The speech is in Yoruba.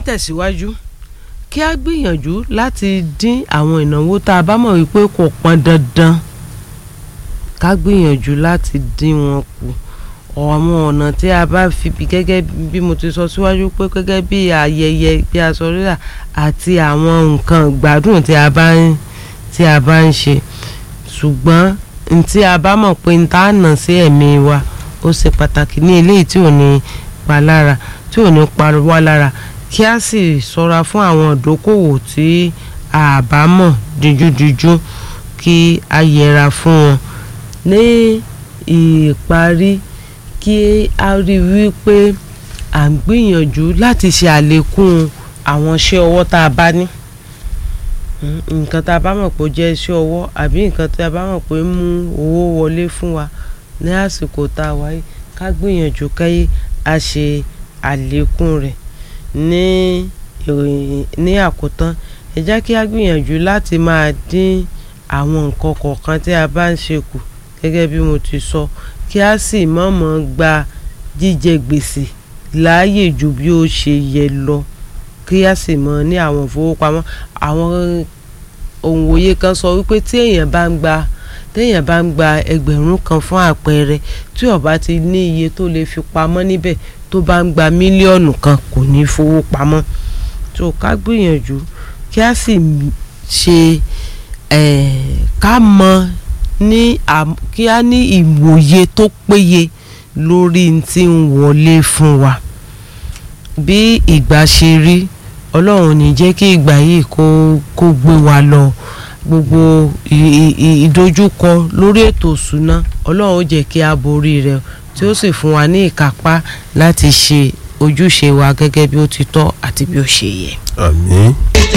tẹ̀síwájú kí a gbìyànjú láti dín àwọn ìnáwó tá a bá mọ̀ wípé kò pọn dandan ká gbìyànjú láti dín wọn kù àwọn ọ̀nà tí a bá fi bí gẹ́gẹ́ bí mo ti sọ síwájú pé gẹ́gẹ́ bí ayẹyẹ bí aṣọ rírà àti àwọn nǹkan ìgbádùn tí a bá ń tí a bá ń ṣe ṣùgbọ́n n tí a bá mọ̀ pé n tá a nà sí ẹ̀mí wa ó ṣe pàtàkì ní eléyìí tí ò ní pa lára tí ò ní pa wá lára kí a sì ṣọ́ra fún àwọn ìdókòwò tí a bá mọ̀ díjúdíjú kí a yẹra fún wọn ní ìparí kí a rí wípé à ń gbìyànjú láti ṣe àlékún àwọn iṣẹ́ ọwọ́ tá a bá ní nǹkan tá a bá mọ̀ pé ó jẹ́ iṣẹ́ ọwọ́ àbí nǹkan tá a bá mọ̀ pé ń mú owó wọlé fún wa ní àsìkò tá a wáyé ká gbìyànjú káyé a ṣe àlékún rẹ̀ ní ní àkótán ẹ jẹ́ kí a gbìyànjú láti máa dín àwọn nǹkan kọ̀ọ̀kan tí a bá ń ṣe kù gẹ́gẹ́ bí mo ti sọ kí a sì mọ̀mọ́ gba jíjẹ gbèsè láàyè ju bí ó ṣe yẹ lọ kí a sì mọ̀ ní àwọn ìfowópamọ́ àwọn òǹwòye kan sọ wípé tí èèyàn bá ń gba téèyàn bá ń gba ẹgbẹ̀rún kan fún àpẹẹrẹ tí ó bá ti ní iye tó lè fi pamọ́ níbẹ̀ tó bá ń gba mílíọ̀nù kan kò ní fowó pamọ́ tó ká gbìyànjú kí a sì ṣe ká mọ̀ ní kí a ní ìwòye tó péye lórí tí ń wọlé fún wa bí ìgbà ṣe rí ọlọ́run ní jẹ́ kí ìgbà yìí kó kó gbé wa lọ gbogbo ìdojúkọ lórí ètò ìṣúná ọlọ́run ó jẹ́ kí a borí rẹ̀ tí ó sì fún wa ní ìkápá láti ṣe ojúṣe wa gẹ́gẹ́ bí ó ti tọ́ àti bí ó ṣe yẹ. àmín.